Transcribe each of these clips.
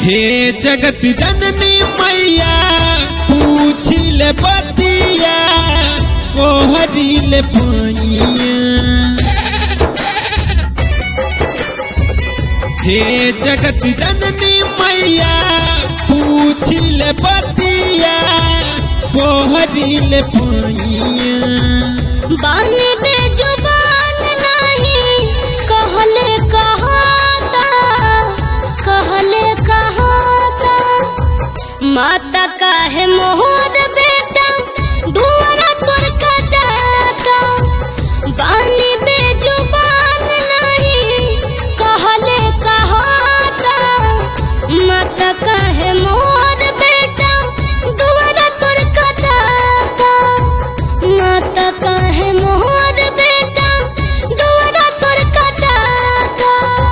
हे जगत जननी मैया पूछिल बतिया कोहरिल पैया हे जगत जननी मैया पूछिल बतिया कोहरिल पैया बानी बेजुबान नहीं कहले कहाता कहले कहाता माता काहे मोहर बेटा धुआरा तोर कटाता बानी बेजुबान नहीं कहले कहाता माता काहे मोहर बेटा धुआरा तोर कटाता माता काहे मोहर बेटा दुआरा तोर कटाता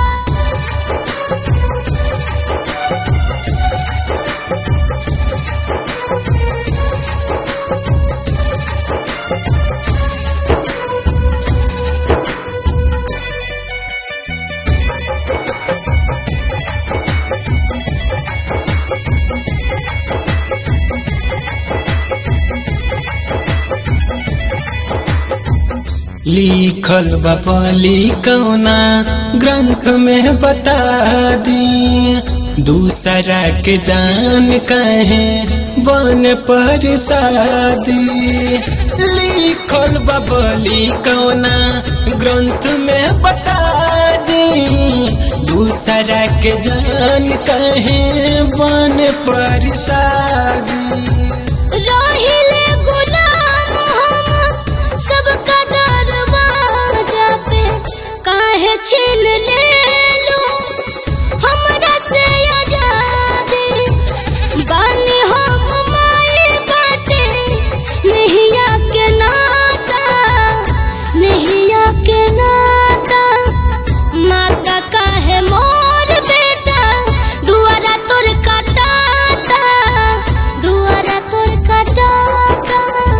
लिखल बपली कौना ग्रंथ में बता दी दूसरा के जान कहे बन पर शादी लिखल बबली कौना ग्रंथ में बता दी दूसरा के जान कहे बन पर शादी रोहिले गुलाम हम सबका दरवाजा पे काहे छीन ले लो हमरा से आजादी बानी हम माई बाटे नहिया के नाता नहिया के नाता माता काहे मोर बेटा दुआरा तोर कटाता दुआरा तोर कटाता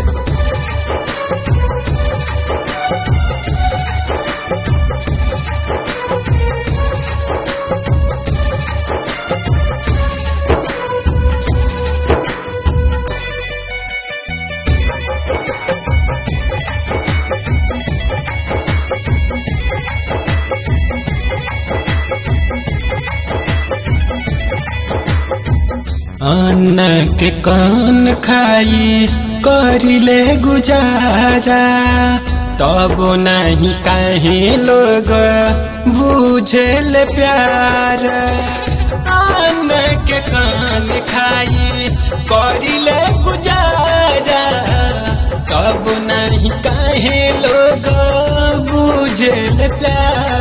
अन्न के कान खाई करिले गुजारा तब नहीं काहे लोग बुझेल प्यार अन्न के कान खाई करिले गुजारा तब नहीं काहे लोग बुझेल प्यार